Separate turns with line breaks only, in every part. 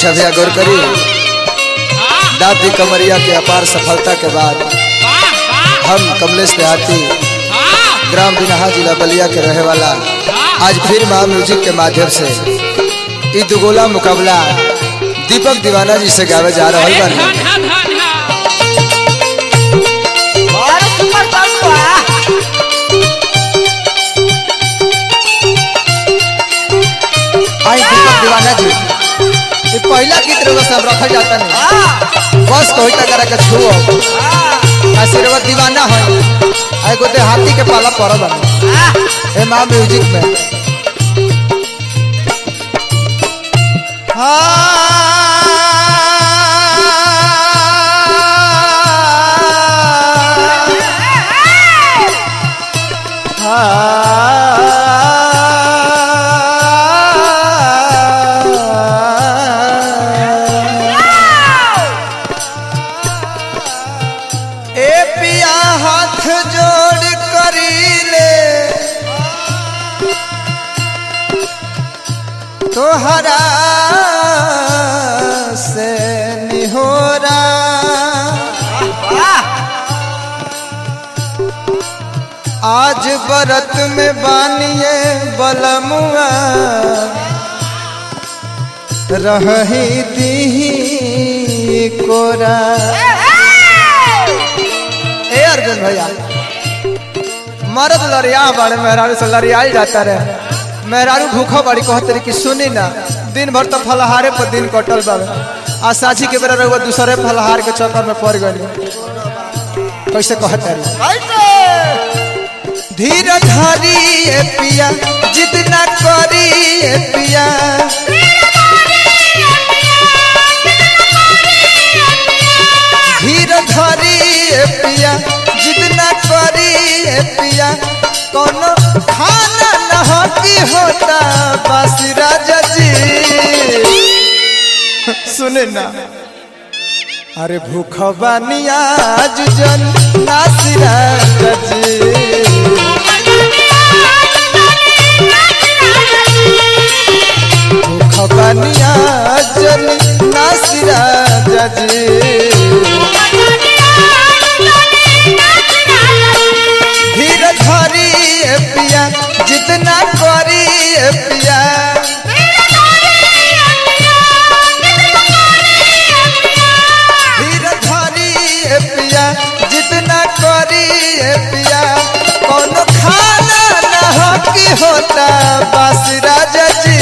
अच्छा भैया गौर करी दादी कमरिया के अपार सफलता के बाद हम कमलेश देहाती ग्राम बिनहा जिला बलिया के रहे वाला आज फिर महा म्यूजिक के माध्यम से ई दुगोला मुकाबला दीपक दीवाना जी से गावे जा रहा बानी
और सुपर साउंड बा
आई दीपक दीवाना जी ये पहला गीत रउआ सब रखल जाता नहीं
हां
बस कोई तक करा के छुओ आशीर्वाद दीवाना है आई को हाथी के पाला पड़ बना ए माँ म्यूजिक में ए पिया हाथ जोड़ करी ले तोहरा से निहोरा आज बरत में बानिए बलमुआ रही दी कोरा ए अर्जुन भैया मरद लड़िया बड़े मेहरारू से लड़ियाई जाता रहे मेहरारू भूखो बड़ी कहत रही कि सुनी ना दिन भर तो फलहारे पर दिन कटल बाबे आ साझी के बेरा रहुआ दूसरे फलहार के चक्कर में पड़ गई कैसे कहत रही धीर धारी ए पिया जिद ना करी ए पिया धीर धरी ए पिया जिद ना करी ए पिया कोनो खाना न की होता बस राजा जी सुने ना अरे भूख बानिया जुजन नासिरा जी भूख बानिया जन नासिरा जी धीर धरी ए पिया जितना करी ए पिया धीर धरी ए पिया जितना करी ए पिया कोनो खाना न हो की होता बस राजा जी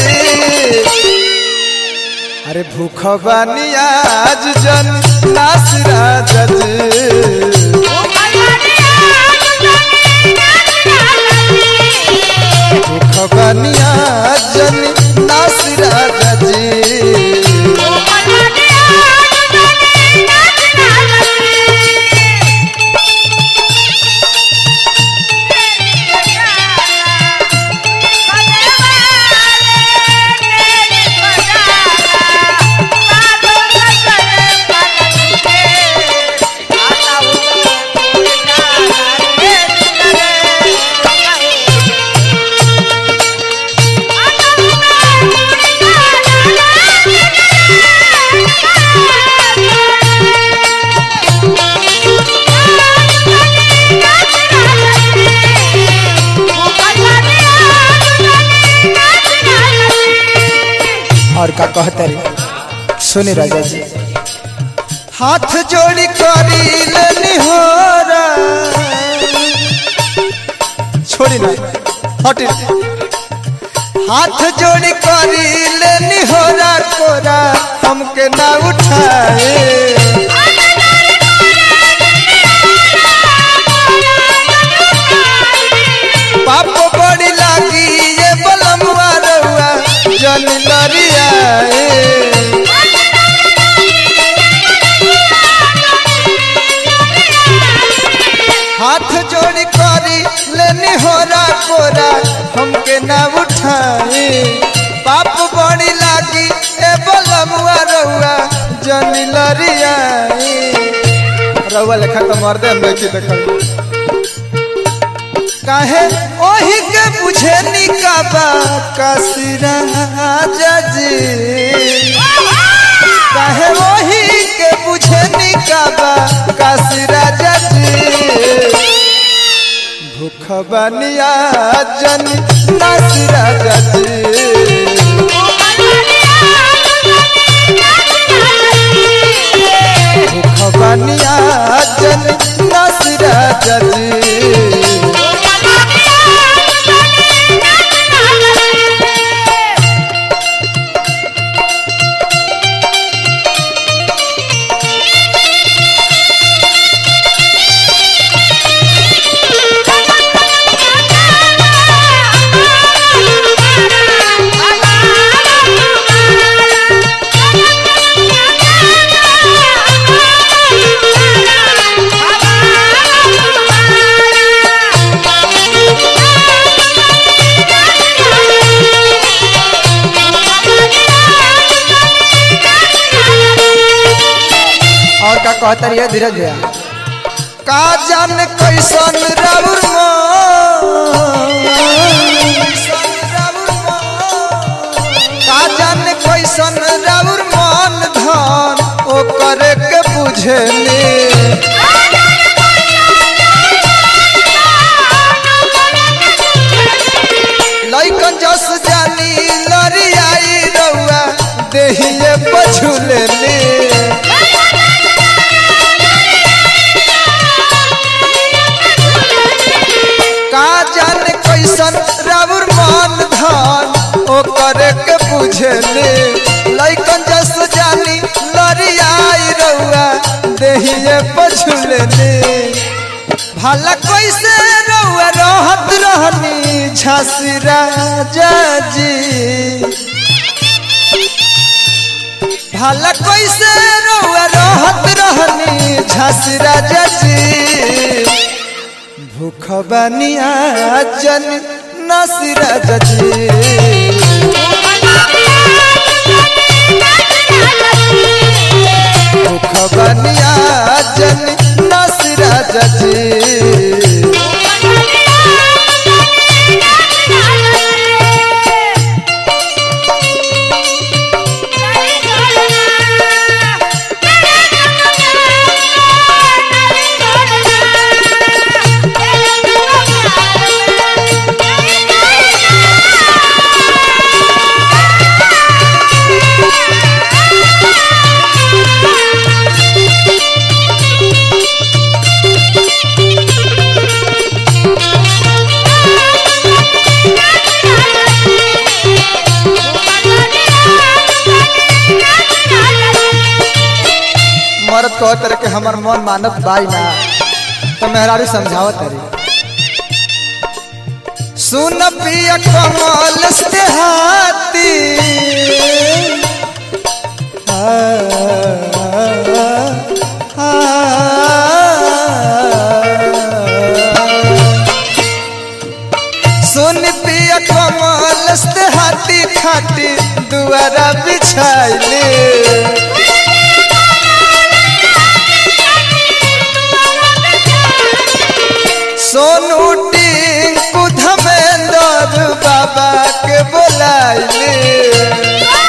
अरे भूख बानिया आज जन नास राजा जी खबनिया जन नासिरा जी और का कहते रे सुनी राजा जी हाथ जोड़ी करी लेनी हो छोड़ी ना हटी हाथ जोड़ी करी लेनी हो कोरा हमके ना उठाए पाप बड़ी लागी ये बलमुआ रउआ जन लरिया हाथ जोड़ी करी लेनी हो कोरा हमके ना उठाए पाप बड़ी लागी ए बलमुआ रउआ जन लरिया रउआ लेखा तो मर्दे में की देखल काहे ओही के बुझे निकाबा कसिरा जी काहे वही के बुझे निकाबा काशी राजा जी भूख बनिया जन नासी राजा जी भूख बनिया जन नासी राजा जी और का कहता रहिए धीरज भैया का जान कैसन राउर का जान कैसन राउर मन धन ओ करे के बुझेली लइकन जस जानी लरियाई रउआ देहिए पछुलेली का जाने कैसन राउर मन धन ओ करे के बुझेले लइकन जस जानी लरियाई रउआ देहिए पछुलेले भला कैसे रउआ रहत रहनी झांसी राजा जी भला कैसे रउआ रहत रहनी झांसी राजा जी भूख बनिया जन नसीरा जजी भूख बनिया जन नसीरा जजी मरद कह तरह के हमर मन मानत बाई ना तो मेहरारू समझावत तरी सुन पिया कमल से हाथी आ, आ, सुन पिया कमल से हाथी खाटी दुआरा बिछाइले सोनू टिंकू धमेंद्र बाबा के बोलाइले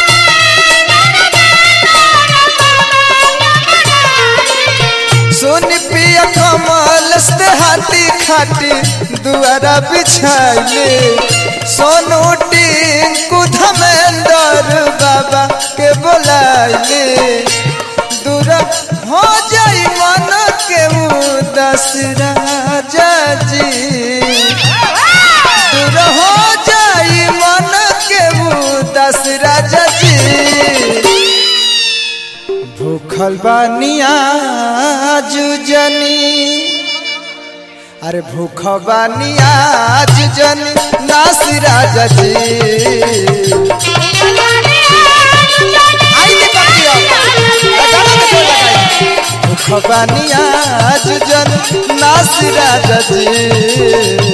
सोनी पिया कमल से हाथी खाटी दुआरा बिछाइले सोनू टिंकू धमेंद्र बाबा के बोलाइले दूर हो जाई मन के उदास राजा जी दूर हो जाई मन के उदास राजा जी भूखल बानिया जुजनी अरे भूख बानिया जुजनी नास राजा जी आई दे पतिया लगाना में जोर लगाई भूख बानिया जुजन नास राजा जी